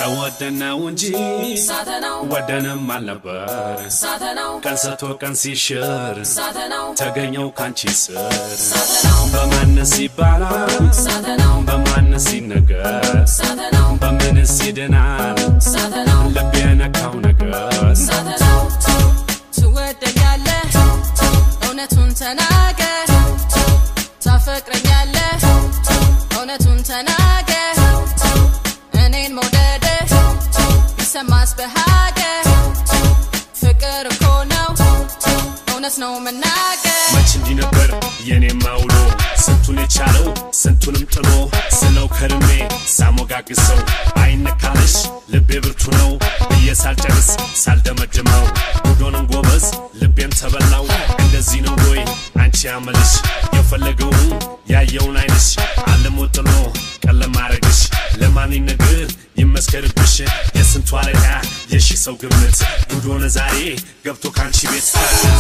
ተወደነው እንጂ ሳተናው ወደንም አልነበር ሳተናው ቀን ሰጥቶ ቀን ሲሽር ሳተናው ተገኘው ካንቺ ስር ሳተናው በማነስ ይባላል ሳተናው በማነስ ይነገር ሳተናው በምንስ ይድናል ሳተናው ልብ የነካው ነገር ሳተናው ትወደኛለህ እውነቱን ተናገር ታፈቅረኛለህ እውነቱን ተናገር እኔን መውደድህ ይሰማስ በሀገር ፍቅር እኮ ነው እውነት ነው መናገር መች እንዲህ ነበር የኔማ ውሎ ስንቱን የቻለው ስንቱንም ጥሎ ስለው ከርሜ ሳሞጋግሰው አይነካለሽ ልቤ ብርቱ ነው ብዬ ሳልጨርስ ሳልደመድመው ጉዶንም ጎበዝ ልቤም ተበላው እንደዚህ ነው ወይ አንቺ ያመልሽ የፈለገውን ያየውን አይንሽ አልሞ ጥሎ ቀለም ማረግሽ ለማን ነገር ይመስከርብሽ የስንቱ አለቃ የሺ ሰው ግምት ጉድ ሆነ ዛሬ ገብቶ ካንቺ ቤት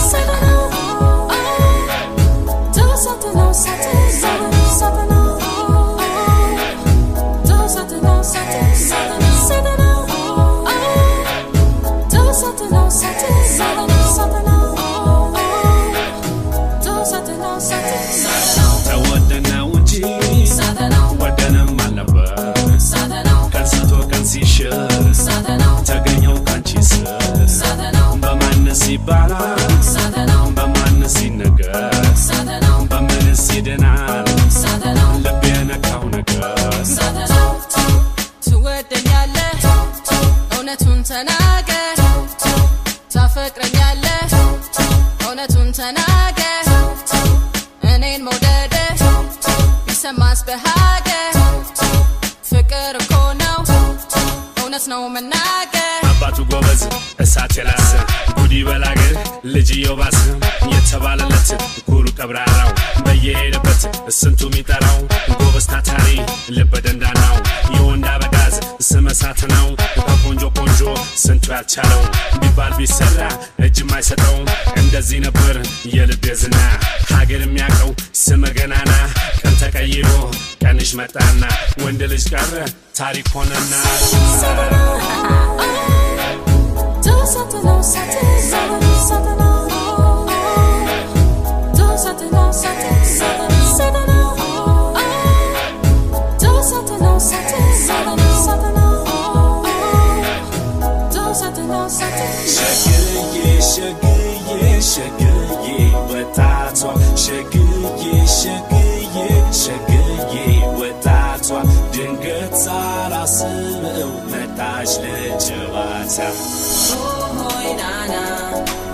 ተወደነው እንጂ ወደንም አልነበር ቀን ሰጥቶ ቀን ሲሽር ተገኘው ካንቺ ስር በማነስ ይባላል በማነስ ይነገር በምንስ ይድናል ልብ የነካው ነገር ትወደኛለህ እውነቱን ተናገር ታፈቅረኛለህ እውነቱን ተናገር እኔን መውደድህ ይሰማስ በሀገር ፍቅር እኮ ነው እውነት ነው መናገር አባቱ ጎበዝ እሳት የላሰ ጉዲ በላገር ልጅየው ባስ የተባለለት ኩሩ ቀብራራው በየሄደበት ስንቱ የሚጠራው ጎበዝ ታታሪ ልበ ደንዳናው የወንድ አበጋዝ ስመ እሳት ነው ከቆንጆ ቆንጆ ስንቱ ያልቻለው ቢባል ቢሰራ እጅ የማይሰጠው እንደዚህ ነበር የልቤ ዝና ሀገር የሚያውቀው ስመ ገናና ቀን ተቀይሮ ቀንሽ መጣና ወንድ ልጅ ቀረ ታሪክ ሆነና ሸግዬ ሸግዬ ሸግዬ ወጣቷ ሸግዬ ሸግዬ ሸግዬ ወጣቷ ድንገት ሳላስበው መጣች ለጨዋታ ሆይ ናና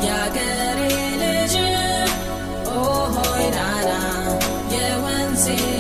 የአገሬ ልጅ ሆይ ናና የወንዜ